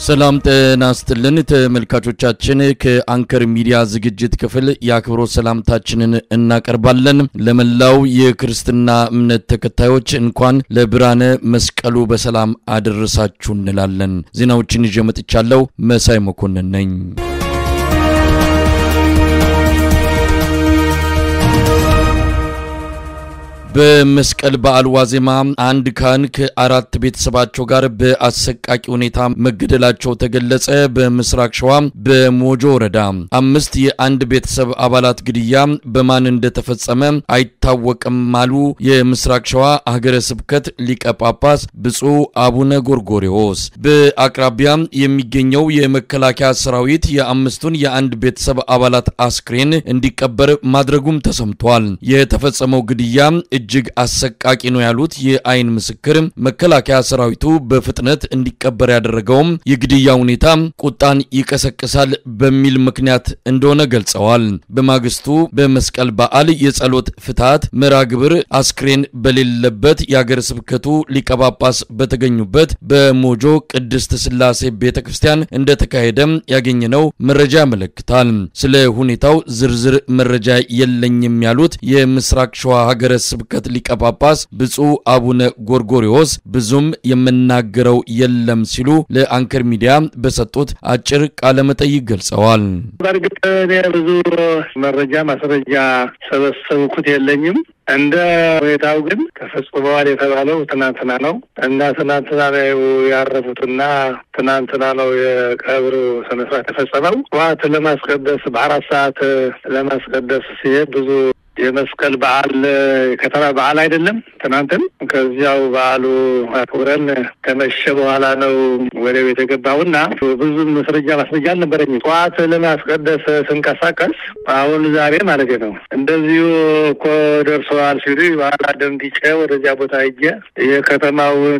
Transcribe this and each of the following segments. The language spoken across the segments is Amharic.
ሰላም ጤና ይስጥልን ተመልካቾቻችን፣ ከአንከር ሚዲያ ዝግጅት ክፍል የአክብሮት ሰላምታችንን እናቀርባለን። ለመላው የክርስትና እምነት ተከታዮች እንኳን ለብርሃነ መስቀሉ በሰላም አደረሳችሁ እንላለን። ዜናዎችን ይዤ መጥቻለሁ። መሳይ መኮንን ነኝ። በመስቀል በዓል ዋዜማ አንድ ካህን ከአራት ቤተሰባቸው ጋር በአሰቃቂ ሁኔታ መገደላቸው ተገለጸ። በምስራቅ ሸዋ በሞጆ ወረዳ አምስት የአንድ ቤተሰብ አባላት ግድያ በማን እንደተፈጸመ አይታወቅም አሉ የምስራቅ ሸዋ ሀገረ ስብከት ሊቀ ጳጳስ ብፁዕ አቡነ ጎርጎሪዎስ። በአቅራቢያ የሚገኘው የመከላከያ ሰራዊት የአምስቱን የአንድ ቤተሰብ አባላት አስክሬን እንዲቀበር ማድረጉም ተሰምቷል። የተፈጸመው ግድያ እጅግ አሰቃቂ ነው ያሉት የአይን ምስክር መከላከያ ሰራዊቱ በፍጥነት እንዲቀበር ያደረገውም የግድያ ሁኔታ ቁጣን ይቀሰቅሳል በሚል ምክንያት እንደሆነ ገልጸዋል። በማግስቱ በመስቀል በዓል የጸሎት ፍትሐት መርሃ ግብር አስክሬን በሌለበት የአገረ ስብከቱ ሊቀ ጳጳስ በተገኙበት በሞጆ ቅድስት ስላሴ ቤተ ክርስቲያን እንደተካሄደም ያገኘነው መረጃ ያመለክታል። ስለ ሁኔታው ዝርዝር መረጃ የለኝም ያሉት የምስራቅ ሸዋ ሀገረ ስብከት ሊቀ ጳጳስ ብፁዕ አቡነ ጎርጎሪዎስ ብዙም የምናገረው የለም ሲሉ ለአንከር ሚዲያ በሰጡት አጭር ቃለ መጠይቅ ገልጸዋል። በእርግጥ እኔ ብዙ መረጃ ማስረጃ ሰበሰብኩት የለኝም። እንደ ሁኔታው ግን ተፈጽመዋል የተባለው ትናንትና ነው እና ትናንትና ነው ያረፉትና ትናንትና ነው የቀብር ስነስርዓት የተፈጸመው። ጠዋት ለማስቀደስ በአራት ሰዓት ለማስቀደስ ሲሄድ ብዙ የመስቀል በዓል ከተማ በዓል አይደለም። ትናንትን ከዚያው በዓሉ አክብረን ከመሸ በኋላ ነው ወደ ቤት የገባውና ብዙም መስረጃ ማስረጃ አልነበረኝም። ጠዋት ለማስቀደስ ስንቀሳቀስ አሁን ዛሬ ማለት ነው እንደዚሁ እኮ ደርሰዋል ሲሉ በኋላ ደንግጬ ወደዚያ ቦታ ሄጄ የከተማውን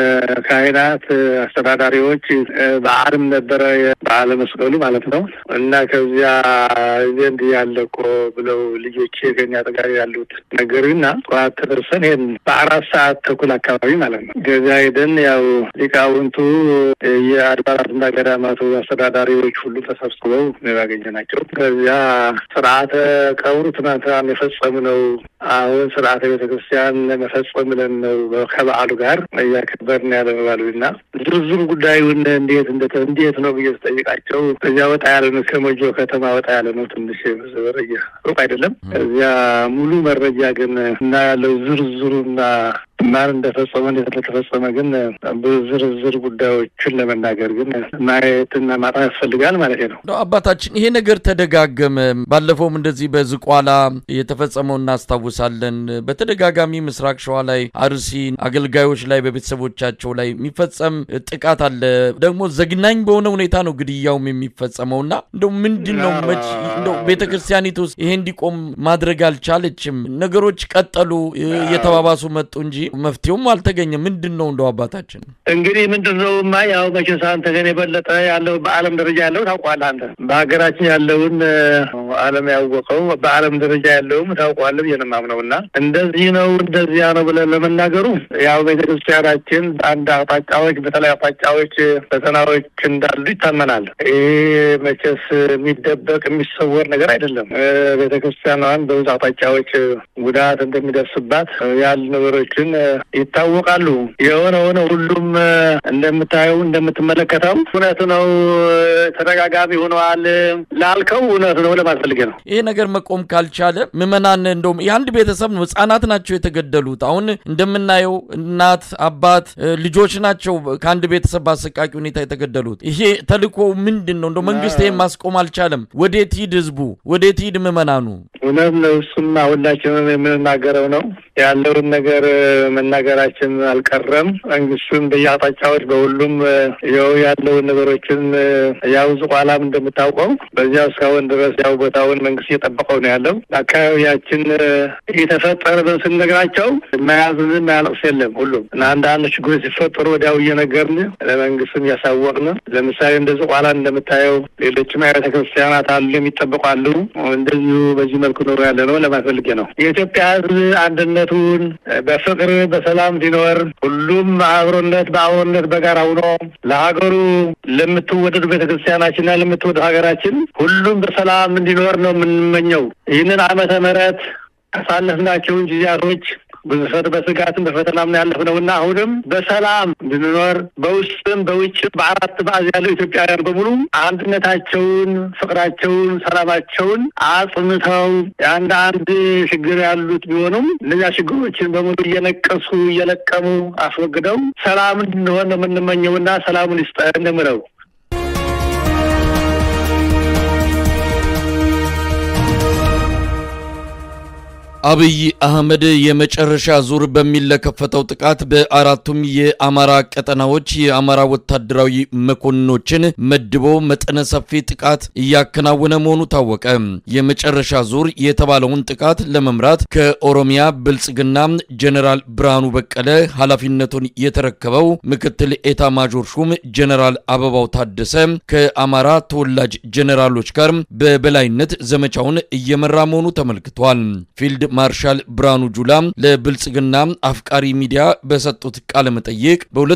ካህናት፣ አስተዳዳሪዎች በዓልም ነበረ በዓለ መስቀሉ ማለት ነው እና ከዚያ ዘንድ ያለ እኮ ብለው ልጆቼ ከኛ አጠገብ ያሉት ነገርና ጠዋት ተደርሰን ይሄን በአራት ሰዓት ተኩል አካባቢ ማለት ነው ገዛ ሄደን ያው ሊቃውንቱ የአድባራትና ገዳማቱ አስተዳዳሪዎች ሁሉ ተሰብስበው ነው ያገኘናቸው። ከዚያ ስርዓተ ቀብሩ ትናንትና የፈጸምነው አሁን ስርዓተ ቤተክርስቲያን መፈጸም ብለን ነው ከበዓሉ ጋር እያከበርን ያለ ባሉና ዝርዝር ጉዳዩን እንዴት እንዴት ነው ብዬ ስጠይቃቸው ከዚያ ወጣ ያለ ነው ከሞጆ ከተማ ወጣ ያለ ነው ትንሽ ሩቅ አይደለም። እዚያ ሙሉ መረጃ ግን እና ያለው ዝርዝሩና ማን እንደፈጸመ እንዴት እንደተፈጸመ ግን በዝርዝር ጉዳዮችን ለመናገር ግን ማየትና ማጣት ያስፈልጋል ማለት ነው። አባታችን ይሄ ነገር ተደጋገመ። ባለፈውም እንደዚህ በዝቋላ የተፈጸመው እናስታውሳለን። በተደጋጋሚ ምስራቅ ሸዋ ላይ አርሲ አገልጋዮች ላይ በቤተሰቦቻቸው ላይ የሚፈጸም ጥቃት አለ። ደግሞ ዘግናኝ በሆነ ሁኔታ ነው ግድያውም የሚፈጸመውና እንደው ምንድን ነው መች እንደው ቤተ ክርስቲያኒቱ ውስጥ ይሄ እንዲቆም ማድረግ አልቻለችም። ነገሮች ቀጠሉ፣ የተባባሱ መጡ እንጂ መፍትሄውም አልተገኘ። ምንድን ነው እንደው አባታችን እንግዲህ ምንድን ነው ማ ያው መቼስ አንተ ግን የበለጠ ያለው በዓለም ደረጃ ያለው ታውቋለህ። አንተ በሀገራችን ያለውን ዓለም ያወቀው በዓለም ደረጃ ያለውም ታውቋለህ ብዬ ነው የማምነው እና እንደዚህ ነው እንደዚያ ነው ብለን ለመናገሩ ያው ቤተክርስቲያናችን በአንድ አቅጣጫዎች በተለይ አቅጣጫዎች ፈተናዎች እንዳሉ ይታመናል። ይሄ መቼስ የሚደበቅ የሚሰወር ነገር አይደለም። ቤተክርስቲያኗን በብዙ አቅጣጫዎች ጉዳት እንደሚደርስባት ያሉ ነገሮችን ይታወቃሉ። የሆነ ሆነ ሁሉም እንደምታየው እንደምትመለከተው እውነት ነው። ተደጋጋሚ ሆነዋል ላልከው እውነት ነው ለማስፈልገ ነው። ይሄ ነገር መቆም ካልቻለ ምዕመናን እንደውም የአንድ ቤተሰብ ነው፣ ህጻናት ናቸው የተገደሉት። አሁን እንደምናየው እናት፣ አባት፣ ልጆች ናቸው ከአንድ ቤተሰብ በአሰቃቂ ሁኔታ የተገደሉት። ይሄ ተልእኮ ምንድን ነው? እንደው መንግስት ይሄን ማስቆም አልቻለም። ወዴት ሂድ ህዝቡ? ወዴት ሂድ ምዕመናኑ? እውነት ነው። እሱማ ሁላችንም የምንናገረው ነው ያለውን ነገር መናገራችን አልቀረም። መንግስቱም በየአቅጣጫዎች በሁሉም ያው ያለውን ነገሮችን ያው ዝቋላም እንደምታውቀው በዚያው እስካሁን ድረስ ያው ቦታውን መንግስት እየጠበቀው ነው ያለው። አካባቢያችን እየተፈጠረ ስንነግራቸው መያዝን ማያለቅስ የለም ሁሉም እና አንዳንድ ችግሮች ሲፈጠሩ ወዲያው እየነገርን ለመንግስትም እያሳወቅን ለምሳሌ እንደ ዝቋላ እንደምታየው ሌሎችም አብያተ ክርስቲያናት አሉ የሚጠበቁ አሉ። እንደዚሁ በዚህ መልኩ ኖሮ ያለ ነው ለማፈልጌ ነው። የኢትዮጵያ ህዝብ አንድነት አንድነቱን በፍቅር በሰላም እንዲኖር ሁሉም አብሮነት በአብሮነት በጋራ ሆኖ ለሀገሩ ለምትወደዱ ቤተክርስቲያናችንና ለምትወደዱ ሀገራችን ሁሉም በሰላም እንዲኖር ነው የምንመኘው። ይህንን ዓመተ ምሕረት ያሳለፍናቸውን ጊዜያቶች ብዙ ሰት በስጋትም በፈተናም ያለፍነው እና አሁንም በሰላም እንድንኖር በውስጥም በውጭም በአራት ማዕዝ ያለው ኢትዮጵያውያን በሙሉ አንድነታቸውን፣ ፍቅራቸውን፣ ሰላማቸውን አጽንተው አንድ አንድ ችግር ያሉት ቢሆኑም እነዚያ ችግሮችን በሙሉ እየነቀሱ እየለቀሙ አስወግደው ሰላም እንድንሆን ነው የምንመኘውና ሰላሙን ይስጠን እንደምለው አብይ አህመድ የመጨረሻ ዙር በሚል ለከፈተው ጥቃት በአራቱም የአማራ ቀጠናዎች የአማራ ወታደራዊ መኮንኖችን መድቦ መጠነ ሰፊ ጥቃት እያከናወነ መሆኑ ታወቀ። የመጨረሻ ዙር የተባለውን ጥቃት ለመምራት ከኦሮሚያ ብልጽግና ጀኔራል ብርሃኑ በቀለ ኃላፊነቱን የተረከበው ምክትል ኤታ ማጆር ሹም ጀኔራል አበባው ታደሰ ከአማራ ተወላጅ ጀኔራሎች ጋር በበላይነት ዘመቻውን እየመራ መሆኑ ተመልክቷል። ፊልድ ማርሻል ብርሃኑ ጁላ ለብልጽግና አፍቃሪ ሚዲያ በሰጡት ቃለ መጠይቅ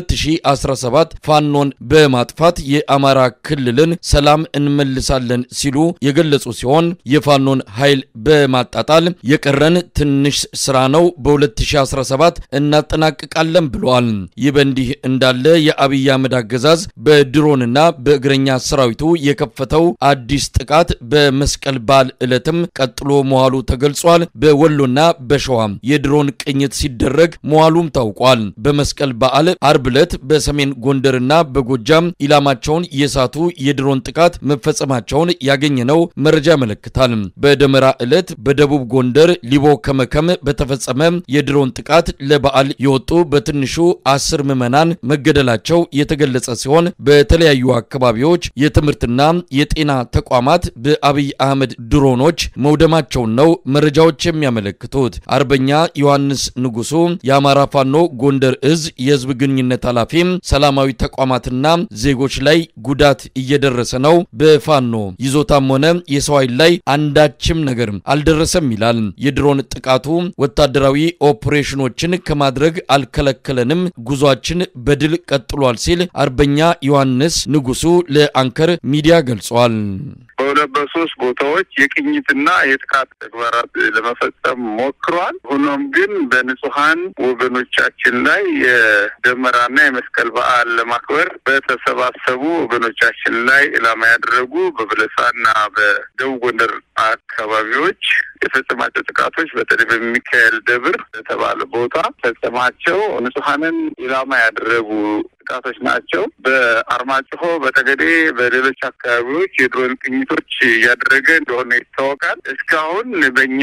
በ2017 ፋኖን በማጥፋት የአማራ ክልልን ሰላም እንመልሳለን ሲሉ የገለጹ ሲሆን የፋኖን ኃይል በማጣጣል የቀረን ትንሽ ስራ ነው፣ በ2017 እናጠናቅቃለን ብለዋል። ይህ በእንዲህ እንዳለ የአብይ አህመድ አገዛዝ በድሮንና በእግረኛ ሰራዊቱ የከፈተው አዲስ ጥቃት በመስቀል በዓል ዕለትም ቀጥሎ መዋሉ ተገልጿል። በወሎና በሸዋ የድሮን ቅኝት ሲደረግ መዋሉም ታውቋል። በመስቀል በዓል አርብ ዕለት በሰሜን ጎንደርና በጎጃም ኢላማቸውን የሳቱ የድሮን ጥቃት መፈጸማቸውን ያገኘነው መረጃ ያመለክታል። በደመራ ዕለት በደቡብ ጎንደር ሊቦ ከመከም በተፈጸመ የድሮን ጥቃት ለበዓል የወጡ በትንሹ አስር ምዕመናን መገደላቸው የተገለጸ ሲሆን በተለያዩ አካባቢዎች የትምህርትና የጤና ተቋማት በአብይ አህመድ ድሮኖች መውደማቸውን ነው መረጃዎች የሚያመለክቱት አርበኛ ዮሐንስ ንጉሱ የአማራ ፋኖ ጎንደር እዝ የህዝብ ግንኙነት ኃላፊ ሰላማዊ ተቋማትና ዜጎች ላይ ጉዳት እየደረሰ ነው፣ በፋኖ ይዞታም ሆነ የሰው ኃይል ላይ አንዳችም ነገር አልደረሰም ይላል። የድሮን ጥቃቱ ወታደራዊ ኦፕሬሽኖችን ከማድረግ አልከለከለንም፣ ጉዟችን በድል ቀጥሏል ሲል አርበኛ ዮሐንስ ንጉሱ ለአንከር ሚዲያ ገልጿል። በሁለት በሶስት ቦታዎች የቅኝትና የጥቃት ተግባራት ለመፈጸም ሞክሯል። ሆኖም ግን በንጹሀን ወገኖቻችን ላይ የደመራና የመስቀል በዓል ለማክበር በተሰባሰቡ ወገኖቻችን ላይ ኢላማ ያደረጉ በበለሳና በደቡብ ጎንደር አካባቢዎች የፈጸማቸው ጥቃቶች በተለይ በሚካኤል ደብር በተባለ ቦታ ፈጸማቸው ንጹሀንን ኢላማ ያደረጉ ጥቃቶች ናቸው። በአርማጭሆ፣ በጠገዴ፣ በሌሎች አካባቢዎች የድሮን ቅኝቶች እያደረገ እንደሆነ ይታወቃል። እስካሁን በእኛ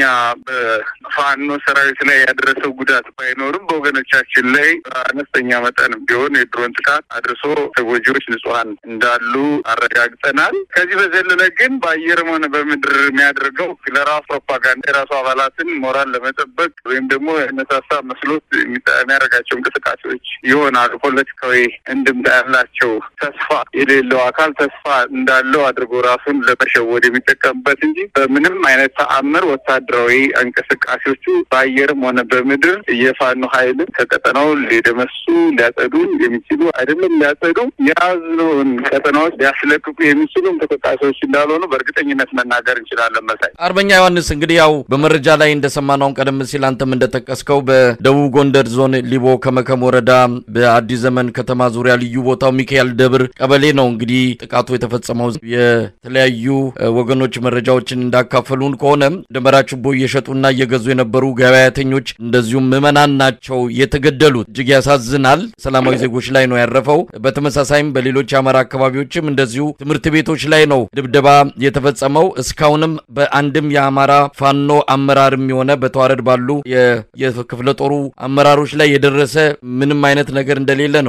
በፋኖ ሰራዊት ላይ ያደረሰው ጉዳት ባይኖርም በወገኖቻችን ላይ አነስተኛ መጠን ቢሆን የድሮን ጥቃት አድርሶ ተጎጂዎች ንጹሀን እንዳሉ አረጋግጠናል። ከዚህ በዘለለ ግን በአየርም ሆነ በምድር የሚያደርገው ለራሱ ፕሮፓጋንዳ የራሱ አባላትን ሞራል ለመጠበቅ ወይም ደግሞ ነሳሳ መስሎት የሚያደርጋቸው እንቅስቃሴዎች ይሆናሉ ፖለቲካዊ እንድምታ ያላቸው ተስፋ የሌለው አካል ተስፋ እንዳለው አድርጎ ራሱን ለመሸወድ የሚጠቀምበት እንጂ በምንም አይነት ተአምር ወታደራዊ እንቅስቃሴዎቹ በአየርም ሆነ በምድር የፋኖ ኃይልን ከቀጠናው ሊደመሱ ሊያጸዱ የሚችሉ አይደለም ሊያጸዱ የያዝነውን ቀጠናዎች ሊያስለቅቁ የሚችሉ እንቅስቃሴዎች እንዳልሆኑ በእርግጠኝነት መናገር እንችላለን። መሳይ አርበኛ ዮሐንስ እንግዲህ ያው በመረጃ ላይ እንደሰማነውን ቀደም ሲል አንተም እንደጠቀስከው በደቡብ ጎንደር ዞን ሊቦ ከመከም ወረዳ በአዲስ ዘመን ከተማ ዙሪያ ልዩ ቦታው ሚካኤል ደብር ቀበሌ ነው እንግዲህ ጥቃቱ የተፈጸመው። የተለያዩ ወገኖች መረጃዎችን እንዳካፈሉን ከሆነ ደመራ ችቦ እየሸጡና እየገዙ የነበሩ ገበያተኞች እንደዚሁም ምዕመናን ናቸው የተገደሉት። እጅግ ያሳዝናል። ሰላማዊ ዜጎች ላይ ነው ያረፈው። በተመሳሳይም በሌሎች የአማራ አካባቢዎችም እንደዚሁ ትምህርት ቤቶች ላይ ነው ድብደባ የተፈጸመው። እስካሁንም በአንድም የአማራ ፋኖ አመራርም የሆነ በተዋረድ ባሉ የክፍለ ጦሩ አመራሮች ላይ የደረሰ ምንም አይነት ነገር እንደሌለ ነው መረጃ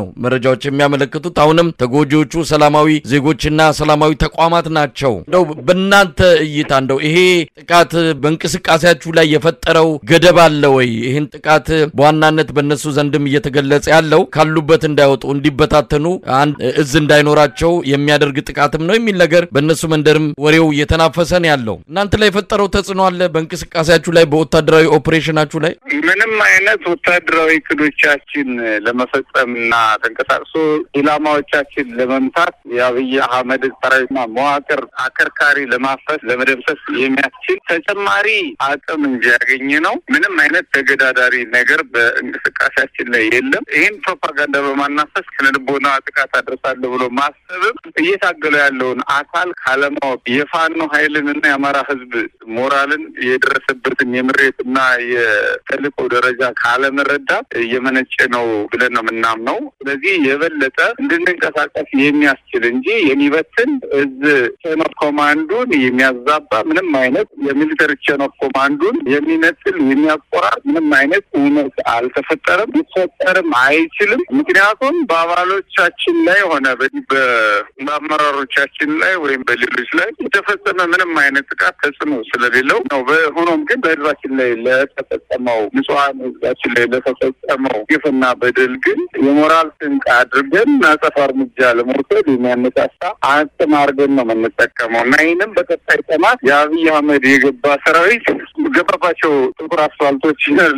መረጃዎች የሚያመለክቱት አሁንም ተጎጂዎቹ ሰላማዊ ዜጎችና ሰላማዊ ተቋማት ናቸው። እንደው በእናንተ እይታ እንደው ይሄ ጥቃት በእንቅስቃሴያችሁ ላይ የፈጠረው ገደብ አለ ወይ? ይህን ጥቃት በዋናነት በእነሱ ዘንድም እየተገለጸ ያለው ካሉበት እንዳይወጡ እንዲበታተኑ፣ አንድ እዝ እንዳይኖራቸው የሚያደርግ ጥቃትም ነው የሚል ነገር በእነሱ መንደርም ወሬው እየተናፈሰ ነው ያለው። እናንተ ላይ የፈጠረው ተጽዕኖ አለ በእንቅስቃሴያችሁ ላይ በወታደራዊ ኦፕሬሽናችሁ ላይ? ምንም አይነት ወታደራዊ እቅዶቻችን ለመፈጸምና ተንቀሳቅሶ ኢላማዎቻችን ለመምታት የአብይ አህመድ ሰራዊትና መዋቅር አከርካሪ ለማፈስ ለመደምሰስ የሚያስችል ተጨማሪ አቅም እንጂ ያገኘ ነው። ምንም አይነት ተገዳዳሪ ነገር በእንቅስቃሴያችን ላይ የለም። ይህን ፕሮፓጋንዳ በማናፈስ ስነልቦና ጥቃት አደርሳለሁ ብሎ ማሰብም እየታገለ ያለውን አካል ካለማወቅ የፋኖ ኃይልንና የአማራ ሕዝብ ሞራልን የደረሰበትን የምሬትና የተልእኮ ደረጃ ካለመረዳት እየመነጨ ነው ብለን ነው የምናምነው። ስለዚህ የበለጠ እንድንንቀሳቀስ የሚያስችል እንጂ የሚበትን እዝ ቼን ኦፍ ኮማንዱን የሚያዛባ ምንም አይነት የሚሊተሪ ቼን ኦፍ ኮማንዱን የሚነጥል የሚያቆራር ምንም አይነት እውነት አልተፈጠረም፣ ሊፈጠርም አይችልም። ምክንያቱም በአባሎቻችን ላይ ሆነ በአመራሮቻችን ላይ ወይም በሌሎች ላይ የተፈጸመ ምንም አይነት ጥቃት ተጽዕኖ ስለሌለው ነው። ሆኖም ግን በህዝባችን ላይ ለተፈጸመው ንጹሐን ህዝባችን ላይ ለተፈጸመው ግፍና በደል ግን የሞራል ስንቅ አድርገን አጸፋ እርምጃ ለመውሰድ የሚያነሳሳ አቅም አድርገን ነው የምንጠቀመው እና ይህንም በቀጣይ ቀናት የአብይ አህመድ የገባ ሰራዊት ገባባቸው ጥቁር አስፋልቶች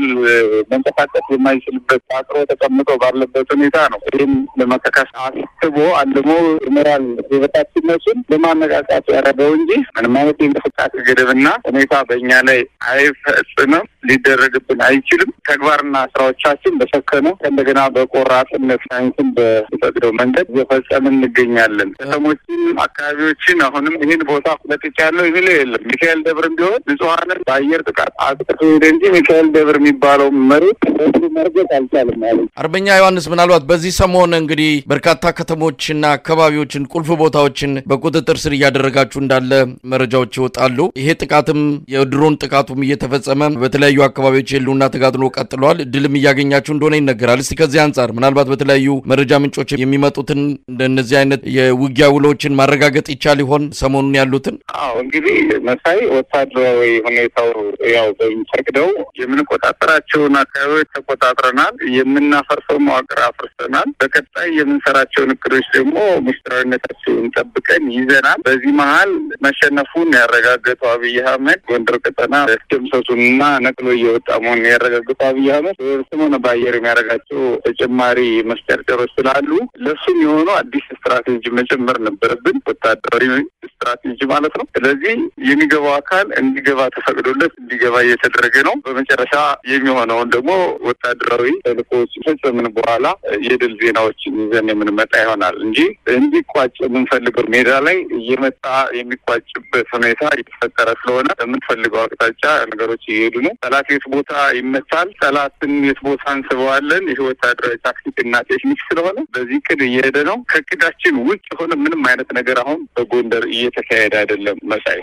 መንቀሳቀስ የማይችልበት አጥሮ ተቀምጦ ባለበት ሁኔታ ነው። ይህም ለመከካስ አስቦ አልሞ ሞራል የበታችነቱን ለማነቃቃት ያደረገው እንጂ ምንም አይነት የእንቅስቃሴ ገደብና ሁኔታ በእኛ ላይ አይፈጽምም፣ ሊደረግብን አይችልም። ተግባርና ስራዎቻችን በሰከነ እንደገና በቆራጥነት ሳይንስን በሚፈቅደው መንገድ እየፈጸምን እንገኛለን። ከተሞችን፣ አካባቢዎችን አሁንም ይህን ቦታ ለቅቄያለሁ የሚለው የለም። ሚካኤል ደብር ቢሆን ንጹሐንን በአየር ጥቃት አጥቅቶ ሄደ እንጂ ሚካኤል ደብር የሚባለው መሬት መርገጥ አልቻለም ማለት አርበኛ ዮሐንስ ምናልባት በዚህ ሰሞን እንግዲህ በርካታ ከተሞችና አካባቢዎችን ቁልፍ ቦታዎችን በቁጥጥር ስር እያደረጋችሁ እንዳለ መረጃዎች ይወጣሉ። ይሄ ጥቃትም የድሮን ጥቃቱም እየተፈጸመ በተለያዩ አካባቢዎች የህልውና ተጋድሎ ቀጥለዋል። ድልም እያገኛችሁ እንደሆነ ይነገራል። እስቲ ከዚህ አንጻር ምናልባት በተለያዩ መረጃ ምንጮች የሚመጡትን እንደነዚህ አይነት የውጊያ ውሎችን ማረጋገጥ ይቻል ይሆን? ሰሞኑን ያሉትን አዎ እንግዲህ መሳይ ወታደራዊ ሁኔታው ያው በሚፈቅደው የምንቆጣጠራቸውን አካባቢዎች ተቆጣጥረናል። የምናፈርሰው መዋቅር አፍርሰናል። በቀጣይ የምንሰራቸውን እቅዶች ደግሞ ምስጢራዊነታቸውን ጠብቀን ይዘናል። በዚህ መሀል መሸነፉን ያረጋገጠው አብይ አህመድ ጎንደር ቀጠና ደምሰሱንና ነቅሎ እየወጣ መሆኑን ያረጋገጠው አብይ አህመድ በየብስም ሆነ በአየር የሚያደርጋቸው ተጨማሪ መስጨርጨሮች ስላሉ ለሱም የሆኑ አዲስ ስትራቴጂ መጨመር ነበረብን። ወታደራዊ ስትራቴጂ ማለት ነው። ስለዚህ የሚገባው አካል እንዲገባ ተፈቅዶለት እንዲገባ እየተደረገ ነው። በመጨረሻ የሚሆነውን ደግሞ ወታደራዊ ተልእኮዎች ፈጸምን በኋላ የድል ዜናዎችን ይዘን የምንመጣ ይሆናል እንጂ እንዲቋጭ የምንፈልገው ሜዳ ላይ እየመጣ የሚቋጭበት ሁኔታ እየተፈጠረ ስለሆነ በምንፈልገው አቅጣጫ ነገሮች እየሄዱ ነው። ጠላት የት ቦታ ይመታል፣ ጠላትን የት ቦታ እንስበዋለን። ይህ ወታደራዊ ታክቲክ እና ቴክኒክ ስለሆነ በዚህ ቅድ እየሄደ ነው። ከቅዳችን ውጭ የሆነ ምንም አይነት ነገር አሁን በጎንደር እየተካሄደ አይደለም መሳይ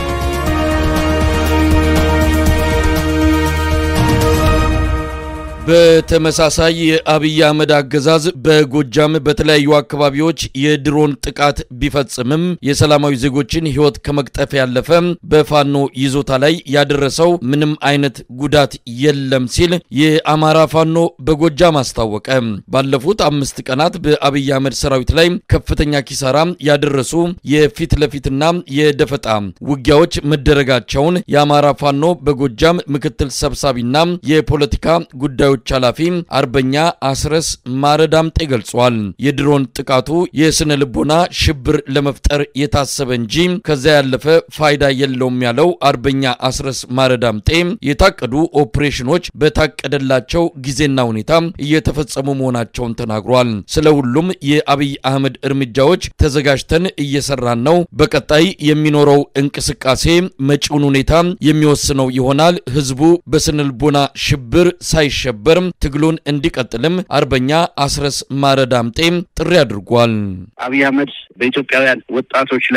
በተመሳሳይ የአብይ አህመድ አገዛዝ በጎጃም በተለያዩ አካባቢዎች የድሮን ጥቃት ቢፈጽምም የሰላማዊ ዜጎችን ሕይወት ከመቅጠፍ ያለፈ በፋኖ ይዞታ ላይ ያደረሰው ምንም አይነት ጉዳት የለም ሲል የአማራ ፋኖ በጎጃም አስታወቀ። ባለፉት አምስት ቀናት በአብይ አህመድ ሰራዊት ላይ ከፍተኛ ኪሳራ ያደረሱ የፊት ለፊትና የደፈጣ ውጊያዎች መደረጋቸውን የአማራ ፋኖ በጎጃም ምክትል ሰብሳቢና የፖለቲካ ጉዳዮች ኃላፊ አርበኛ አስረስ ማረዳምጤ ገልጿል። የድሮን ጥቃቱ የስነ ልቦና ሽብር ለመፍጠር የታሰበ እንጂ ከዚያ ያለፈ ፋይዳ የለውም ያለው አርበኛ አስረስ ማረዳምጤ የታቀዱ ኦፕሬሽኖች በታቀደላቸው ጊዜና ሁኔታ እየተፈጸሙ መሆናቸውን ተናግሯል። ስለ ሁሉም የአብይ አህመድ እርምጃዎች ተዘጋጅተን እየሰራን ነው። በቀጣይ የሚኖረው እንቅስቃሴ መጪውን ሁኔታ የሚወስነው ይሆናል። ህዝቡ በስነ ልቦና ሽብር ሳይሸበር ትግሉን እንዲቀጥልም አርበኛ አስረስ ማረዳምጤ ጥሪ አድርጓል። አብይ አህመድ በኢትዮጵያውያን ወጣቶች ላይ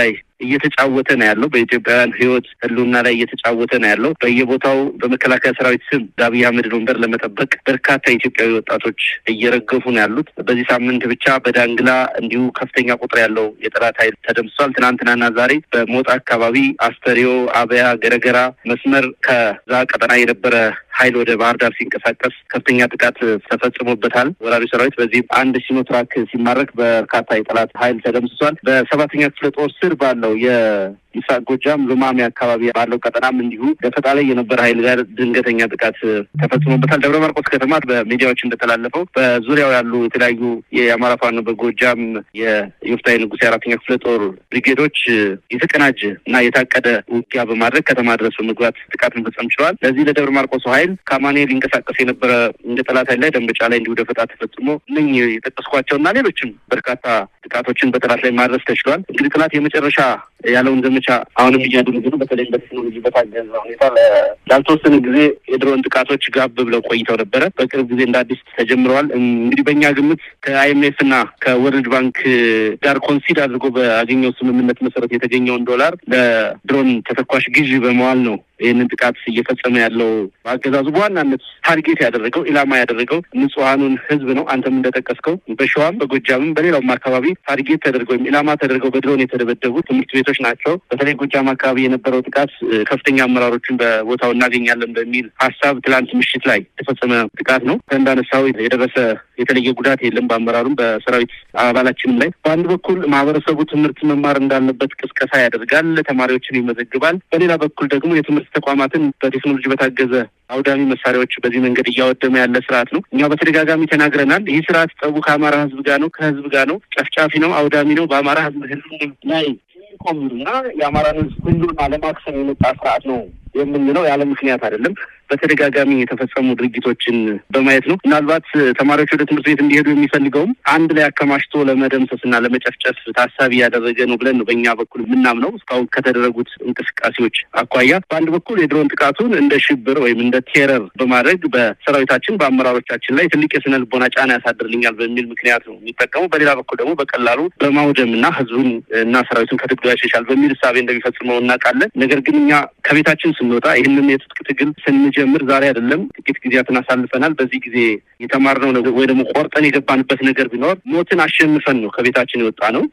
እየተጫወተ ነው ያለው። በኢትዮጵያውያን ሕይወት ህልውና ላይ እየተጫወተ ነው ያለው። በየቦታው በመከላከያ ሰራዊት ስም አብይ አህመድን ወንበር ለመጠበቅ በርካታ ኢትዮጵያዊ ወጣቶች እየረገፉ ነው ያሉት። በዚህ ሳምንት ብቻ በዳንግላ እንዲሁ ከፍተኛ ቁጥር ያለው የጠላት ኃይል ተደምስሷል። ትናንትናና ዛሬ በሞጣ አካባቢ አስተሪዮ፣ አበያ፣ ገረገራ መስመር ከዛ ቀጠና የነበረ ኃይል ወደ ባህር ዳር ሲንቀሳቀስ ከፍተኛ ጥቃት ተፈጽሞበታል። ወራሪ ሰራዊት በዚህ አንድ ሲኖትራክ ሲማረክ በርካታ የጠላት ኃይል ተደምስሷል። በሰባተኛ ክፍለ ጦር ስር ባለው የምስራቅ ጎጃም ሉማሜ አካባቢ ባለው ቀጠናም እንዲሁ ደፈጣ ላይ የነበረ ኃይል ጋር ድንገተኛ ጥቃት ተፈጽሞበታል። ደብረ ማርቆስ ከተማ በሚዲያዎች እንደተላለፈው በዙሪያው ያሉ የተለያዩ የአማራ ፋኖ በጎጃም የዮፍታሔ ንጉሥ የአራተኛ ክፍለ ጦር ብሪጌዶች የተቀናጀ እና የታቀደ ውጊያ በማድረግ ከተማ ድረስ በመግባት ጥቃት መፈጸም ችለዋል። ለዚህ ለደብረ ማርቆስ ኃይል ከአማኔ ሊንቀሳቀስ የነበረ እንደ ጠላት ኃይል ላይ ደንበጫ ላይ እንዲሁ ደፈጣ ተፈጽሞ እነኝህ የጠቀስኳቸው እና ሌሎችም በርካታ ጥቃቶችን በጠላት ላይ ማድረስ ተችሏል። እንግዲህ ጠላት የመጨረሻ ያለውን ዘመቻ አሁንም እያደረገ ነው። በተለይ በቴክኖሎጂ በታገዘ ሁኔታ ላልተወሰነ ጊዜ የድሮን ጥቃቶች ጋብ ብለው ቆይተው ነበረ። በቅርብ ጊዜ እንደ አዲስ ተጀምረዋል። እንግዲህ በእኛ ግምት ከአይኤምኤፍ እና ከወርልድ ባንክ ጋር ኮንሲድ አድርጎ በአገኘው ስምምነት መሰረት የተገኘውን ዶላር ለድሮን ተተኳሽ ግዢ በመዋል ነው ይህንን ጥቃት እየፈጸመ ያለው አገዛዙ በዋናነት ታርጌት ያደረገው ኢላማ ያደረገው ንጹሐኑን ሕዝብ ነው። አንተም እንደጠቀስከው በሸዋም በጎጃምም በሌላውም አካባቢ ታርጌት ተደርገው ወይም ኢላማ ተደርገው በድሮን የተደበደቡ ትምህርት ቤቶች ናቸው። በተለይ ጎጃም አካባቢ የነበረው ጥቃት ከፍተኛ አመራሮችን በቦታው እናገኛለን በሚል ሀሳብ ትላንት ምሽት ላይ የተፈጸመ ጥቃት ነው። እንዳነሳው የደረሰ የተለየ ጉዳት የለም በአመራሩም በሰራዊት አባላችንም ላይ። በአንድ በኩል ማህበረሰቡ ትምህርት መማር እንዳለበት ቅስቀሳ ያደርጋል፣ ተማሪዎችን ይመዘግባል። በሌላ በኩል ደግሞ የትምህርት ተቋማትን በቴክኖሎጂ በታገዘ አውዳሚ መሳሪያዎች በዚህ መንገድ እያወደመ ያለ ስርዓት ነው። እኛ በተደጋጋሚ ተናግረናል። ይህ ስርዓት ጠቡ ከአማራ ህዝብ ጋር ነው፣ ከህዝብ ጋር ነው፣ ጨፍጫፊ ነው፣ አውዳሚ ነው። በአማራ ህዝብ ህዝብ ላይ ቆምና የአማራን ህዝብ ሁሉን አለማክሰም የመጣ ስርዓት ነው የምንለው ያለ ምክንያት አይደለም። በተደጋጋሚ የተፈጸሙ ድርጊቶችን በማየት ነው። ምናልባት ተማሪዎች ወደ ትምህርት ቤት እንዲሄዱ የሚፈልገውም አንድ ላይ አከማችቶ ለመደምሰስ እና ለመጨፍጨፍ ታሳቢ ያደረገ ነው ብለን ነው በእኛ በኩል የምናምነው። እስካሁን ከተደረጉት እንቅስቃሴዎች አኳያ በአንድ በኩል የድሮን ጥቃቱን እንደ ሽብር ወይም እንደ ቴረር በማድረግ በሰራዊታችን በአመራሮቻችን ላይ ትልቅ የስነ ልቦና ጫና ያሳድርልኛል በሚል ምክንያት ነው የሚጠቀሙ። በሌላ በኩል ደግሞ በቀላሉ በማውደም እና ህዝቡን እና ሰራዊቱን ከትግሉ ያሸሻል በሚል እሳቤ እንደሚፈጽመው እናውቃለን። ነገር ግን እኛ ከቤታችን ስንወጣ ይህንን የትጥቅ ትግል ስንጀምር ዛሬ አይደለም፣ ጥቂት ጊዜያትን አሳልፈናል። በዚህ ጊዜ የተማርነው ነገር ወይ ደግሞ ቆርጠን የገባንበት ነገር ቢኖር ሞትን አሸንፈን ነው ከቤታችን የወጣ ነው።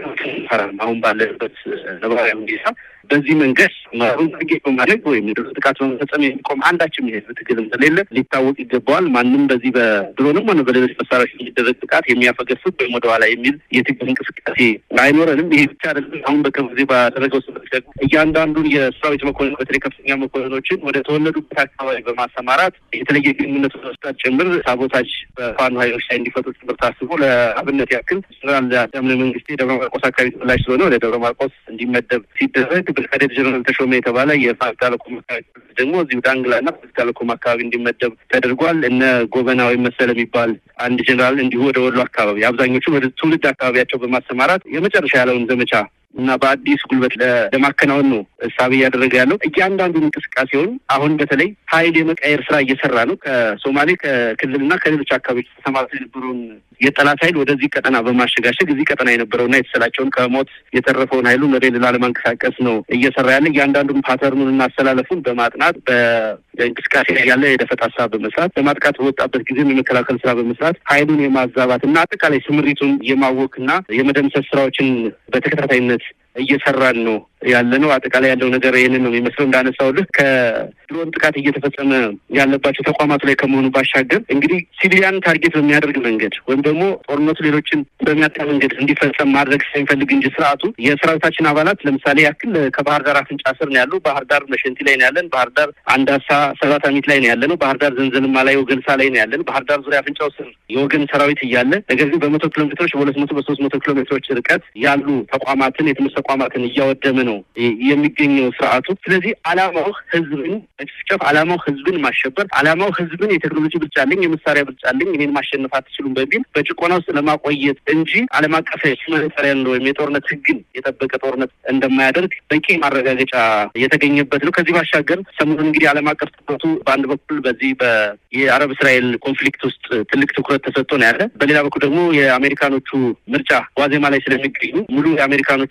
አሁን ባለንበት ነባራዊ ሁኔታ በዚህ መንገድ ማሩን ታርጌት በማድረግ ወይም የድሮን ጥቃት በመፈጸም የሚቆም አንዳችም የህዝብ ትግል እንደሌለ ሊታወቅ ይገባዋል። ማንም በዚህ በድሮንም ሆነ በሌሎች መሳሪያዎች የሚደረግ ጥቃት የሚያፈገፍግ ወይም ወደኋላ የሚል የትግል እንቅስቃሴ አይኖረንም። ይሄ ብቻ አይደለም። አሁን በቅርብ ጊዜ ባደረገው ስምረት ደግሞ እያንዳንዱን የሰራዊት መኮንን በተለይ ከፍተኛ መኮንኖችን ወደ ተወለዱበት አካባቢ በማሰማራት የተለየ ግንኙነት መስጠት ጭምር ሳቦታጅ በፋኖ ኃይሎች ላይ እንዲፈጡ ጭምር ታስቦ ለአብነት ያክል ጀነራል ዳምነ መንግስቴ ደብረ ማርቆስ አካባቢ ተወላጅ ስለሆነ ወደ ደብረ ማርቆስ እንዲመደብ ሲደረግ ብርጋዴር ጀነራል ተሾመ የተባለ የፋሲል ቴሌኮም አካባቢ ደግሞ እዚሁ ዳንግላ እና ፋሲል ቴሌኮም አካባቢ እንዲመደብ ተደርጓል። እነ ጎበና ወይም መሰለ የሚባል አንድ ጀነራል እንዲሁ ወደ ወሎ አካባቢ አብዛኞቹ ወደ ትውልድ አካባቢያቸው በማሰማራት የመጨረሻ ያለውን ዘመቻ እና በአዲስ ጉልበት ለማከናወን ነው እሳቤ እያደረገ ያለው። እያንዳንዱን እንቅስቃሴውን አሁን በተለይ ኃይል የመቀየር ስራ እየሰራ ነው። ከሶማሌ ከክልልና ከሌሎች አካባቢዎች ተሰማርቶ የነበረውን የጠላት ኃይል ወደዚህ ቀጠና በማሸጋሸግ እዚህ ቀጠና የነበረውና የተሰላቸውን ከሞት የተረፈውን ኃይሉን ወደ ሌላ ለማንቀሳቀስ ነው እየሰራ ያለ። እያንዳንዱን ፓተርኑን እና አሰላለፉን በማጥናት በእንቅስቃሴ ላይ ያለ የደፈጣ ስራ በመስራት ለማጥቃት በወጣበት ጊዜም የመከላከል ስራ በመስራት ኃይሉን የማዛባት እና አጠቃላይ ስምሪቱን የማወክ እና የመደምሰስ ስራዎችን በተከታታይነት እየሰራን ነው ያለ ነው። አጠቃላይ ያለው ነገር ይህንን ነው የሚመስለው። እንዳነሳውልህ ከድሮን ጥቃት እየተፈጸመ ያለባቸው ተቋማቱ ላይ ከመሆኑ ባሻገር እንግዲህ ሲቪሊያን ታርጌት በሚያደርግ መንገድ ወይም ደግሞ ጦርነቱ ሌሎችን በሚያጣ መንገድ እንዲፈጸም ማድረግ ሳይፈልግ እንጂ ስርዓቱ የሰራዊታችን አባላት ለምሳሌ ያክል ከባህር ዳር አፍንጫ ስር ነው ያሉ። ባህር ዳር መሸንቲ ላይ ነው ያለን። ባህር ዳር አንዳሳ ሰባት አሚት ላይ ነው ያለ ነው። ባህር ዳር ዘንዘልማ ላይ ወገንሳ ላይ ነው ያለን። ባህር ዳር ዙሪያ አፍንጫው ስር የወገን ሰራዊት እያለ ነገር ግን በመቶ ኪሎ ሜትሮች በሁለት መቶ በሶስት መቶ ኪሎ ሜትሮች ርቀት ያሉ ተቋማትን የትምህርት ተቋማትን እያወደመ ነው የሚገኘው ስርዓቱ። ስለዚህ አላማው ህዝብን መጨፍጨፍ፣ አላማው ህዝብን ማሸበር፣ አላማው ህዝብን የቴክኖሎጂ ብልጫ አለኝ፣ የመሳሪያ ብልጫ አለኝ፣ እኔን ማሸነፍ አትችሉም በሚል በጭቆና ውስጥ ለማቆየት እንጂ ዓለም አቀፍ ሁማኒታሪያን ወይም የጦርነት ህግን የጠበቀ ጦርነት እንደማያደርግ በቂ ማረጋገጫ የተገኘበት ነው። ከዚህ ባሻገር ሰሞኑን እንግዲህ ዓለም አቀፍ ትኩረቱ በአንድ በኩል በዚህ የአረብ እስራኤል ኮንፍሊክት ውስጥ ትልቅ ትኩረት ተሰጥቶ ነው ያለ። በሌላ በኩል ደግሞ የአሜሪካኖቹ ምርጫ ዋዜማ ላይ ስለሚገኙ ሙሉ የአሜሪካኖቹም እዚህ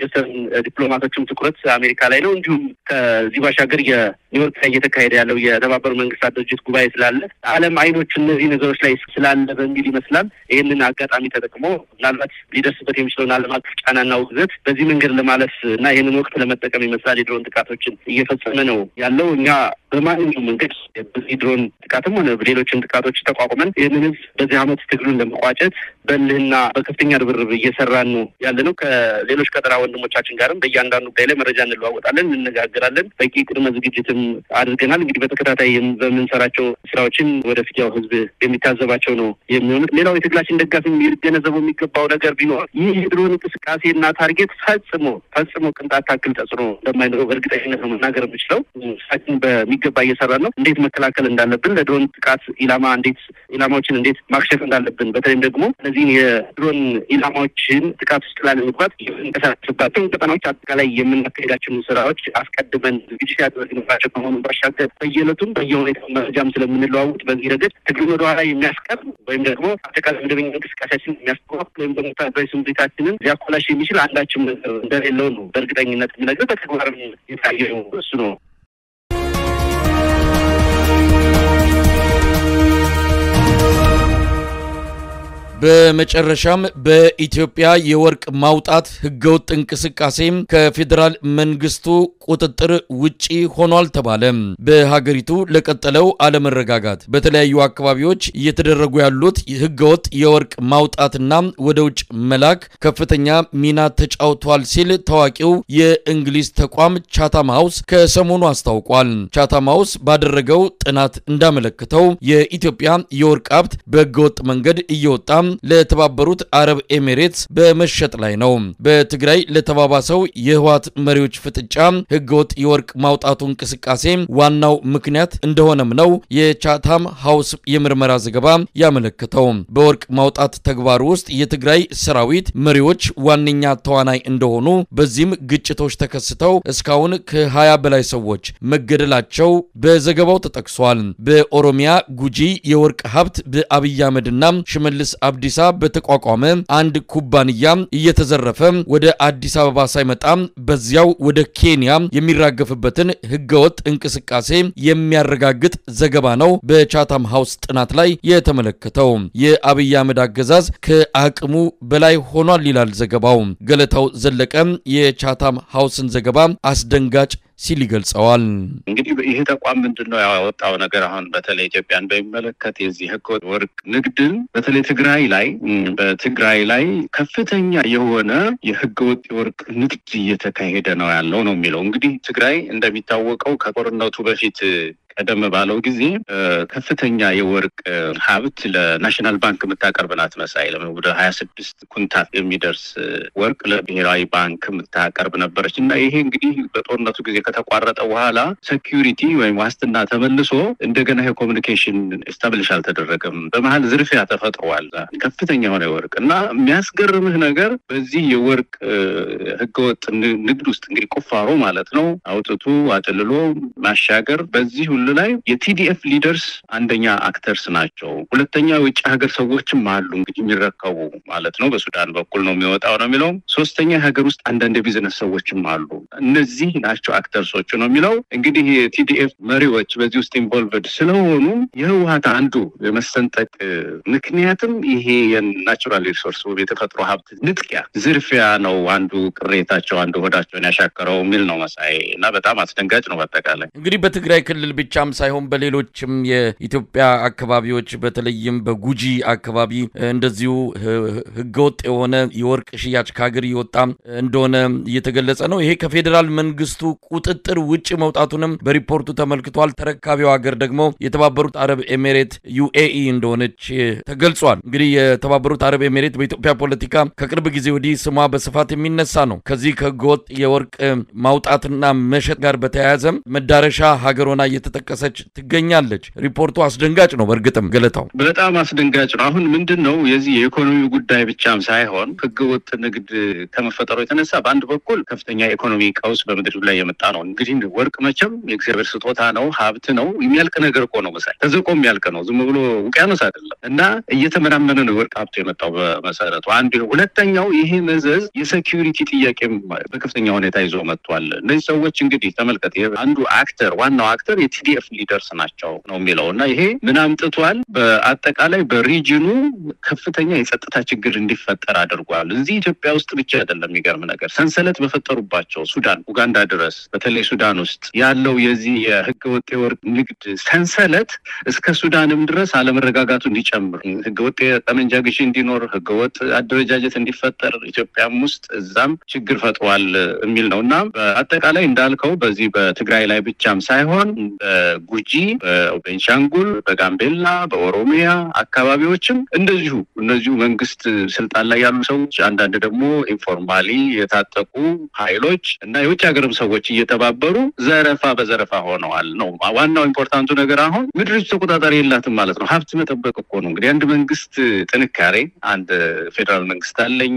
የዌስተርን ዲፕሎማቶችም ትኩረት አሜሪካ ላይ ነው። እንዲሁም ከዚህ ባሻገር የኒውዮርክ ላይ እየተካሄደ ያለው የተባበሩ መንግስታት ድርጅት ጉባኤ ስላለ ዓለም አይኖች እነዚህ ነገሮች ላይ ስላለ በሚል ይመስላል ይህንን አጋጣሚ ተጠቅሞ ምናልባት ሊደርስበት የሚችለውን ዓለም አቀፍ ጫናና ውግዘት በዚህ መንገድ ለማለፍ እና ይህንን ወቅት ለመጠቀም ይመስላል የድሮን ጥቃቶችን እየፈጸመ ነው ያለው። እኛ በማንኛውም መንገድ በዚህ ድሮን ጥቃትም ሆነ ሌሎችን ጥቃቶች ተቋቁመን ይህንን ህዝብ በዚህ ዓመት ትግሉን ለመቋጨት በልህና በከፍተኛ ርብርብ እየሰራን ነው ያለ ነው። ከሌሎች ቀጠና ወንድሞቻችን ጋርም በእያንዳንዱ ጉዳይ ላይ መረጃ እንለዋወጣለን፣ እንነጋገራለን። በቂ ቅድመ ዝግጅትም አድርገናል። እንግዲህ በተከታታይ በምንሰራቸው ስራዎችን ወደፊት ያው ህዝብ የሚታዘባቸው ነው የሚሆኑት። ሌላው የትግላችን ደጋፊ ሊገነዘበው የሚገባው ነገር ቢኖር ይህ የድሮን እንቅስቃሴና ታርጌት ፈጽሞ ፈጽሞ ቅንጣት ታክል ተጽዕኖ እንደማይኖረው በእርግጠኝነት ነው መናገር የምችለው። ስራችን በሚገባ እየሰራን ነው። እንዴት መከላከል እንዳለብን ለድሮን ጥቃት ኢላማ እንዴት ኢላማዎችን እንዴት ማክሸፍ እንዳለብን በተለይም ደግሞ እነዚህን የድሮን ኢላማዎችን ጥቃት ውስጥ ላለመግባት የምንቀሳቀስባቸው ቀጠናዎች አጠቃላይ የምናካሄዳቸውን ስራዎች አስቀድመን ዝግጅት ያደረግንባቸው ከመሆኑ ባሻገር በየዕለቱም በየሁኔታው መረጃም ስለምንለዋውጥ በዚህ ረገድ ትግሉን ወደኋላ የሚያስቀር ወይም ደግሞ አጠቃላይ መደበኛ እንቅስቃሴያችን የሚያስተዋክል ወይም ደግሞ ወታደራዊ ስምሪታችንን ሊያኮላሽ የሚችል አንዳችም ነገር እንደሌለው ነው በእርግጠኝነት የምነግርህ። በተግባርም የታየው እሱ ነው። በመጨረሻም በኢትዮጵያ የወርቅ ማውጣት ህገወጥ እንቅስቃሴ ከፌዴራል መንግስቱ ቁጥጥር ውጪ ሆኗል ተባለ። በሀገሪቱ ለቀጠለው አለመረጋጋት በተለያዩ አካባቢዎች እየተደረጉ ያሉት ህገወጥ የወርቅ ማውጣትና ወደ ውጭ መላክ ከፍተኛ ሚና ተጫውቷል ሲል ታዋቂው የእንግሊዝ ተቋም ቻታም ሃውስ ከሰሞኑ አስታውቋል። ቻታም ሃውስ ባደረገው ጥናት እንዳመለከተው የኢትዮጵያ የወርቅ ሀብት በህገወጥ መንገድ እየወጣ ለተባበሩት አረብ ኤሚሬትስ በመሸጥ ላይ ነው። በትግራይ ለተባባሰው የህወሓት መሪዎች ፍጥጫ ህገወጥ የወርቅ ማውጣቱ እንቅስቃሴ ዋናው ምክንያት እንደሆነም ነው የቻታም ሃውስ የምርመራ ዘገባ ያመለከተው። በወርቅ ማውጣት ተግባር ውስጥ የትግራይ ሰራዊት መሪዎች ዋነኛ ተዋናይ እንደሆኑ፣ በዚህም ግጭቶች ተከስተው እስካሁን ከ20 በላይ ሰዎች መገደላቸው በዘገባው ተጠቅሷል። በኦሮሚያ ጉጂ የወርቅ ሀብት በአብይ አህመድና ሽመልስ አብዲሳ በተቋቋመ አንድ ኩባንያ እየተዘረፈ ወደ አዲስ አበባ ሳይመጣ በዚያው ወደ ኬንያ የሚራገፍበትን ህገወጥ እንቅስቃሴ የሚያረጋግጥ ዘገባ ነው በቻታም ሃውስ ጥናት ላይ የተመለከተው። የአብይ አህመድ አገዛዝ ከአቅሙ በላይ ሆኗል ይላል ዘገባው። ገለታው ዘለቀ የቻታም ሃውስን ዘገባ አስደንጋጭ ሲል ይገልጸዋል። እንግዲህ ይህ ተቋም ምንድን ነው ያወጣው ነገር አሁን በተለይ ኢትዮጵያን በሚመለከት የዚህ ህገወጥ ወርቅ ንግድን በተለይ ትግራይ ላይ በትግራይ ላይ ከፍተኛ የሆነ የህገወጥ የወርቅ ንግድ እየተካሄደ ነው ያለው ነው የሚለው እንግዲህ ትግራይ እንደሚታወቀው ከጦርነቱ በፊት ቀደም ባለው ጊዜ ከፍተኛ የወርቅ ሀብት ለናሽናል ባንክ የምታቀርብ ናት። መሳይ ወደ ሀያ ስድስት ኩንታት የሚደርስ ወርቅ ለብሔራዊ ባንክ የምታቀርብ ነበረች እና ይሄ እንግዲህ በጦርነቱ ጊዜ ከተቋረጠ በኋላ ሴኪሪቲ ወይም ዋስትና ተመልሶ እንደገና የኮሚኒኬሽን ስታብሊሽ አልተደረገም። በመሀል ዝርፊያ ተፈጥሯል። ከፍተኛ የሆነ የወርቅ እና የሚያስገርምህ ነገር በዚህ የወርቅ ህገወጥ ንግድ ውስጥ እንግዲህ ቁፋሮ ማለት ነው አውጥቶ አጭልሎ ማሻገር በዚህ ሁሉ ላይ የቲዲኤፍ ሊደርስ አንደኛ አክተርስ ናቸው። ሁለተኛ የውጭ ሀገር ሰዎችም አሉ እንግዲህ የሚረከቡ ማለት ነው። በሱዳን በኩል ነው የሚወጣው ነው የሚለው። ሶስተኛ የሀገር ውስጥ አንዳንድ የቢዝነስ ሰዎችም አሉ። እነዚህ ናቸው አክተርሶቹ ነው የሚለው። እንግዲህ የቲዲኤፍ መሪዎች በዚህ ውስጥ ኢንቮልቭድ ስለሆኑ የህወሀት አንዱ የመሰንጠቅ ምክንያትም ይሄ የናቹራል ሪሶርስ የተፈጥሮ ሀብት ንጥቂያ፣ ዝርፊያ ነው አንዱ ቅሬታቸው፣ አንዱ ሆዳቸውን ያሻከረው የሚል ነው መሳይ እና በጣም አስደንጋጭ ነው። በአጠቃላይ እንግዲህ በትግራይ ክልል ብቻም ሳይሆን በሌሎችም የኢትዮጵያ አካባቢዎች በተለይም በጉጂ አካባቢ እንደዚሁ ህገወጥ የሆነ የወርቅ ሽያጭ ከሀገር እየወጣ እንደሆነ እየተገለጸ ነው። ይሄ ከፌዴራል መንግስቱ ቁጥጥር ውጭ መውጣቱንም በሪፖርቱ ተመልክቷል። ተረካቢው ሀገር ደግሞ የተባበሩት አረብ ኤሜሬት ዩኤኢ እንደሆነች ተገልጿል። እንግዲህ የተባበሩት አረብ ኤሜሬት በኢትዮጵያ ፖለቲካ ከቅርብ ጊዜ ወዲህ ስሟ በስፋት የሚነሳ ነው። ከዚህ ከህገወጥ የወርቅ ማውጣትና መሸጥ ጋር በተያያዘ መዳረሻ ሀገር ሆና እየጠቀሰች ትገኛለች። ሪፖርቱ አስደንጋጭ ነው። በእርግጥም ገለታው በጣም አስደንጋጭ ነው። አሁን ምንድን ነው የዚህ የኢኮኖሚ ጉዳይ ብቻም ሳይሆን ህገወጥ ንግድ ከመፈጠሩ የተነሳ በአንድ በኩል ከፍተኛ የኢኮኖሚ ቀውስ በምድር ላይ የመጣ ነው። እንግዲህ ወርቅ መቼም የእግዚአብሔር ስጦታ ነው፣ ሀብት ነው፣ የሚያልቅ ነገር እኮ ነው። መሳይ ተዘቆ የሚያልቅ ነው፣ ዝም ብሎ ውቅያኖስ አይደለም። እና እየተመናመነ ነው የወርቅ ሀብቱ የመጣው በመሰረቱ አንዱ። ሁለተኛው ይሄ መዘዝ የሴኪሪቲ ጥያቄም በከፍተኛ ሁኔታ ይዞ መጥቷል። እነዚህ ሰዎች እንግዲህ ተመልከት፣ አንዱ አክተር ዋናው አክተር የቲዲኤፍ ሊደርስ ናቸው ነው የሚለው እና ይሄ ምን አምጥቷል? በአጠቃላይ በሪጅኑ ከፍተኛ የጸጥታ ችግር እንዲፈጠር አድርጓል። እዚህ ኢትዮጵያ ውስጥ ብቻ አይደለም። የሚገርም ነገር ሰንሰለት በፈጠሩባቸው ሱዳን፣ ኡጋንዳ ድረስ በተለይ ሱዳን ውስጥ ያለው የዚህ የህገወጥ የወርቅ ንግድ ሰንሰለት እስከ ሱዳንም ድረስ አለመረጋጋቱ እንዲጨምር፣ ህገወጥ የጠመንጃ ግዢ እንዲኖር፣ ህገወጥ አደረጃጀት እንዲፈጠር ኢትዮጵያም ውስጥ እዛም ችግር ፈጥሯል የሚል ነው እና በአጠቃላይ እንዳልከው በዚህ በትግራይ ላይ ብቻም ሳይሆን በጉጂ፣ በቤንሻንጉል፣ በጋምቤላ፣ በኦሮሚያ አካባቢዎችም እንደዚሁ እነዚሁ መንግስት ስልጣን ላይ ያሉ ሰዎች አንዳንድ ደግሞ ኢንፎርማሊ የታጠቁ ኃይሎች እና የውጭ ሀገርም ሰዎች እየተባበሩ ዘረፋ በዘረፋ ሆነዋል ነው ዋናው ኢምፖርታንቱ ነገር። አሁን ምድሪቱ ተቆጣጣሪ የላትም ማለት ነው። ሀብት መጠበቅ እኮ ነው እንግዲህ አንድ መንግስት ጥንካሬ፣ አንድ ፌዴራል መንግስት አለኝ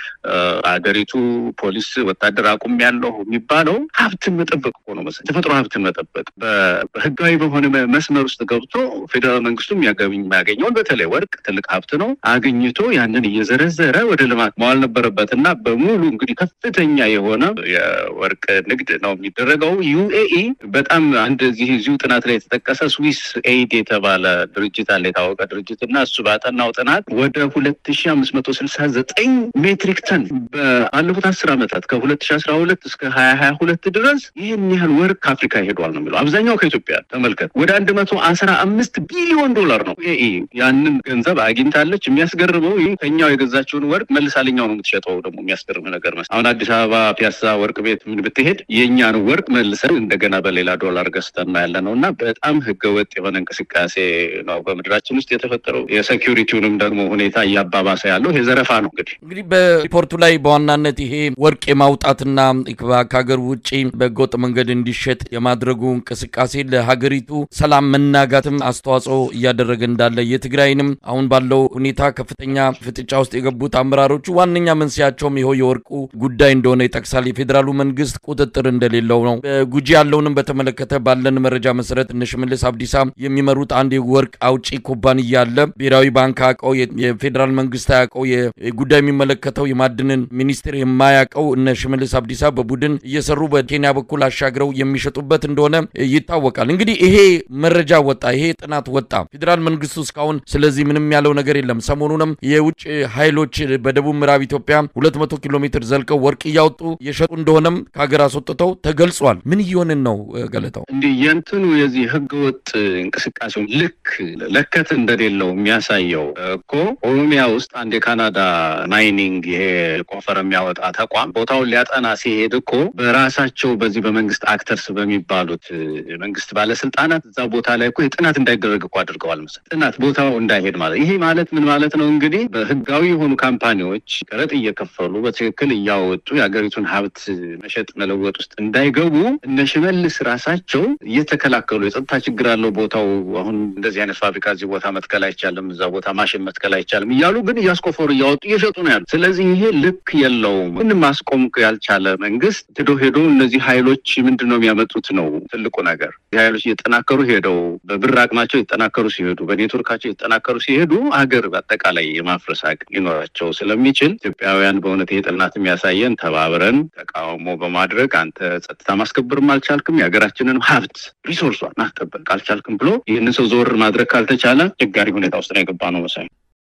አገሪቱ ፖሊስ ወታደር አቁም ያለው የሚባለው ሀብትን መጠበቅ እኮ ነው መሰለኝ ተፈጥሮ ሀብትን መጠበቅ በህጋዊ በሆነ መስመር ውስጥ ገብቶ ፌዴራል መንግስቱ የሚያገኘውን በተለይ ወርቅ ትልቅ ሀብት ነው አግኝቶ ያንን እየዘረዘረ ወደ ልማት መዋል ነበረበት እና በሙሉ እንግዲህ ከፍተኛ የሆነ የወርቅ ንግድ ነው የሚደረገው። ዩኤኢ በጣም አንድ እዚህ እዚሁ ጥናት ላይ የተጠቀሰ ስዊስ ኤይድ የተባለ ድርጅት አለ የታወቀ ድርጅት እና እሱ ባጠናው ጥናት ወደ ሁለት ሺ አምስት መቶ ስልሳ ዘጠኝ ሜትሪክ ተን በአለፉት አስር ዓመታት ከሁለት ሺ አስራ ሁለት እስከ ሀያ ሀያ ሁለት ድረስ ይህን ያህል ወርቅ ከአፍሪካ ሄዷል ነው የሚለው አብዛኛው ከኢትዮጵያ ተመልከት ወደ አንድ መቶ አስራ አምስት ቢሊዮን ዶላር ነው ዩኤኢ ያንን ገንዘብ አግኝታለች። የሚያስገርመው ይህ ከኛው የገዛችውን ወርቅ መልሳ ለኛው ነው የምትሸጠው። ደግሞ የሚያስገርም ነገር መስ አሁን አዲስ አበባ ፒያሳ ወርቅ ቤት ምን ብትሄድ የእኛን ወርቅ መልሰን እንደገና በሌላ ዶላር ገዝተን ያለ ነው እና በጣም ህገወጥ የሆነ እንቅስቃሴ ነው በምድራችን ውስጥ የተፈጠረው። የሴኪሪቲውንም ደግሞ ሁኔታ እያባባሰ ያለው ይሄ ዘረፋ ነው። እንግዲህ እንግዲህ በሪፖርቱ ላይ በዋናነት ይሄ ወርቅ የማውጣትና ከሀገር ውጭ በህገወጥ መንገድ እንዲሸጥ የማድረጉ እንቅስቃሴ ለሀገሪቱ ሰላም መናጋትም አስተዋጽኦ እያደረገ እንዳለ የትግራይንም አሁን ባለው ሁኔታ ከፍተኛ ፍጥጫ ውስጥ የገቡት አመራሮቹ ዋነኛ መንስያቸውም ይኸው የወርቁ ጉዳይ እንደሆነ ይጠቅሳል። የፌዴራሉ መንግስት ቁጥጥር እንደሌለው ነው። ጉጂ ያለውንም በተመለከተ ባለን መረጃ መሰረት እነ ሽመልስ አብዲሳ የሚመሩት አንድ የወርቅ አውጪ ኩባንያ አለ። ብሔራዊ ባንክ አያውቀው፣ የፌዴራል መንግስት አያውቀው፣ ጉዳይ የሚመለከተው የማዕድንን ሚኒስቴር የማያውቀው እነ ሽመልስ አብዲሳ በቡድን እየሰሩ በኬንያ በኩል አሻግረው የሚሸጡበት እንደሆነ ይታወቃል። እንግዲህ ይሄ መረጃ ወጣ፣ ይሄ ጥናት ወጣ። ፌዴራል መንግስቱ እስካሁን ስለዚህ ምንም ያለው ነገር የለም። ሰሞኑንም የውጭ ኃይሎች በደቡብ ምዕራብ ኢትዮጵያ ሁለት መቶ ኪሎ ሜትር ዘልቀው ወርቅ እያወጡ የሸጡ እንደሆነም ከሀገር አስወጥተው ተገልጿል። ምን እየሆንን ነው ገለታው? እንዲህ የእንትኑ የዚህ ህገወጥ እንቅስቃሴው ልክ ለከት እንደሌለው የሚያሳየው እኮ ኦሮሚያ ውስጥ አንድ የካናዳ ማይኒንግ ይሄ ቆፈር የሚያወጣ ተቋም ቦታውን ሊያጠና ሲሄድ እኮ በራሳቸው በዚህ በመንግስት አክተርስ በሚባሉት መንግስት ባለስልጣናት እዛ ቦታ ላይ እኮ የጥናት እንዳይደረግ እኮ አድርገዋል መሰለኝ። ጥናት ቦታው እንዳይሄድ ማለት ይሄ ማለት ምን ማለት ነው እንግዲህ በህጋዊ የሆኑ ካምፓኒዎች ቀረጥ እየከፈሉ በትክክል እያወጡ የሀገሪቱን ሀብት መሸጥ መለወጥ ውስጥ እንዳይገቡ እነ ሽመልስ ራሳቸው እየተከላከሉ የጸጥታ ችግር አለው ቦታው አሁን እንደዚህ አይነት ፋብሪካ እዚህ ቦታ መትከል አይቻልም፣ እዛ ቦታ ማሽን መትከል አይቻልም እያሉ ግን እያስቆፈሩ እያወጡ እየሸጡ ነው ያሉ። ስለዚህ ይሄ ልክ የለውም። ምን ማስቆም ያልቻለ መንግስት ሄዶ ሄዶ እነዚህ ሀይሎች ምንድን ነው የሚያመጡት ነው ትልቁ ነገር። ሀይሎች እየጠናከሩ ሄደው በብር አቅማቸው እየጠናከሩ ሲሄዱ፣ በኔትወርካቸው እየጠናከሩ ሲሄዱ ሀገር በአጠቃላይ የማፍረስ አቅም ሊኖራቸው ስለሚችል ኢትዮጵያውያን በእውነት ይሄ ጥናት የሚያሳየን ተባብረን ተቃውሞ በማድረግ አንተ ጸጥታ ማስከበርም አልቻልክም የሀገራችንን ሀብት ሪሶርሷን ማስጠበቅ አልቻልክም ብሎ ይህንን ሰው ዘወር ማድረግ ካልተቻለ ችጋሪ ሁኔታ ውስጥ ነው የገባ ነው መሳይ።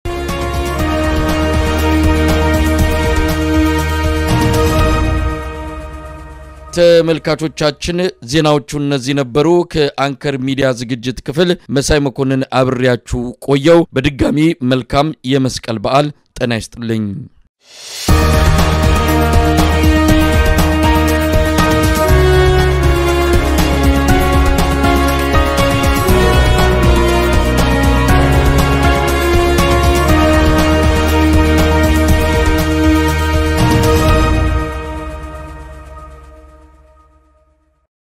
ተመልካቾቻችን ዜናዎቹ እነዚህ ነበሩ። ከአንከር ሚዲያ ዝግጅት ክፍል መሳይ መኮንን አብሬያችሁ ቆየው። በድጋሚ መልካም የመስቀል በዓል ጤና ይስጥልኝ።